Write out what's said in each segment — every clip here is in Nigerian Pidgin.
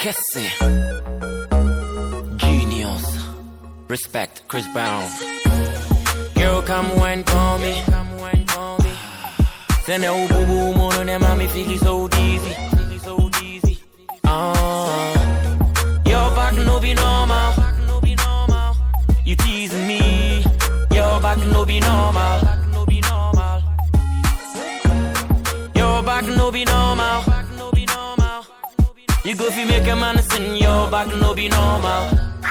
Kesse. Genius. Respect, Chris Brown. Girl, come wine for me. Send a boo boo moon and mommy feel it so dizzy. So dizzy. Ah, your back no be normal. You teasing me. Your back no be normal. Your back no be normal. You go fi make a man sing. Your back no be normal.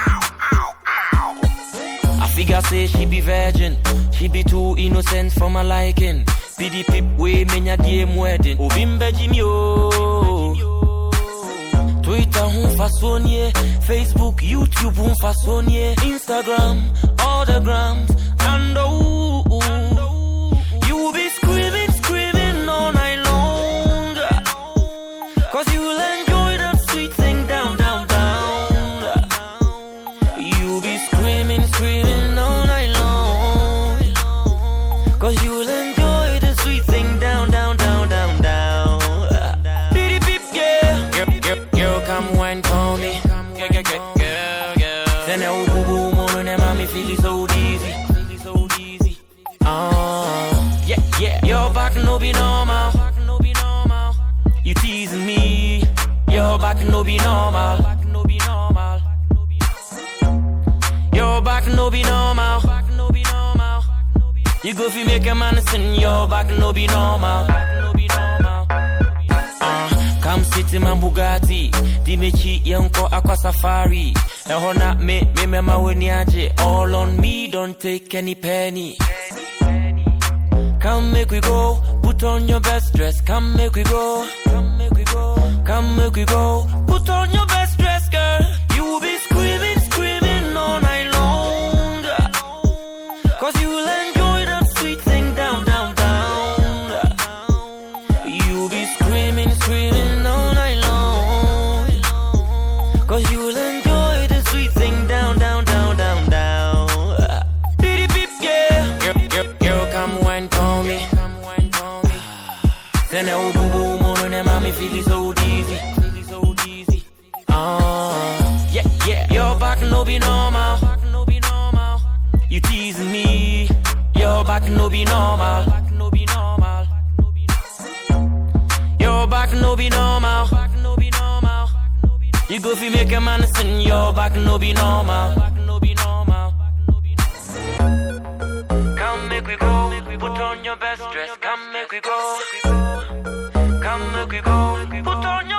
I figure say she be virgin. She be too innocent for my liking. Pidi pip way menya DM wedding. Ovimbe Jimmy oh. Twitter hun façonnier. Facebook, YouTube hun façonnier. Instagram, all the grams. And oh, you be screaming, screaming all night long. Cause you will enjoy that sweet thing down, down, down. You be screaming, screaming all night long. Cause you will enjoy the sweet thing down, down, down, down, down. Bitty beep, yeah. Girl, girl, girl, come wine for me. Girl, girl, girl, girl, girl. Send that boo boo moon and mommy feel it so dizzy. So dizzy. Ah, yeah, yeah. Your back no be normal. You teasing me. Your back no be normal. Your back no be normal. You go fi make a man sing. Your back no be normal. Uh, come sit in my Bugatti. Di mechi yonko aqua safari. Eho na me me me ma weni aje. All on me, don't take any penny. Come make we go, put on your best dress. Come make we go, come make we go, come make we go. Put on your best dress, girl. You will be screaming, screaming all night long. Cause you will enjoy that sweet thing down, down, down. You will be screaming, screaming all night long. Cause you will enjoy the sweet thing down, down, down, down, down. Bitty beep, yeah. Girl, girl, girl, come wine for me. Send that boo boo moon and mommy feel it so dizzy. So dizzy. Ah, yeah, yeah. Your back no be normal. You teasing me. Your back no be normal. Your back no be normal. You go fi make a man sing. Your back no be normal. Come make we go. Put on your best dress. Come make we go. Come make we go. Put on your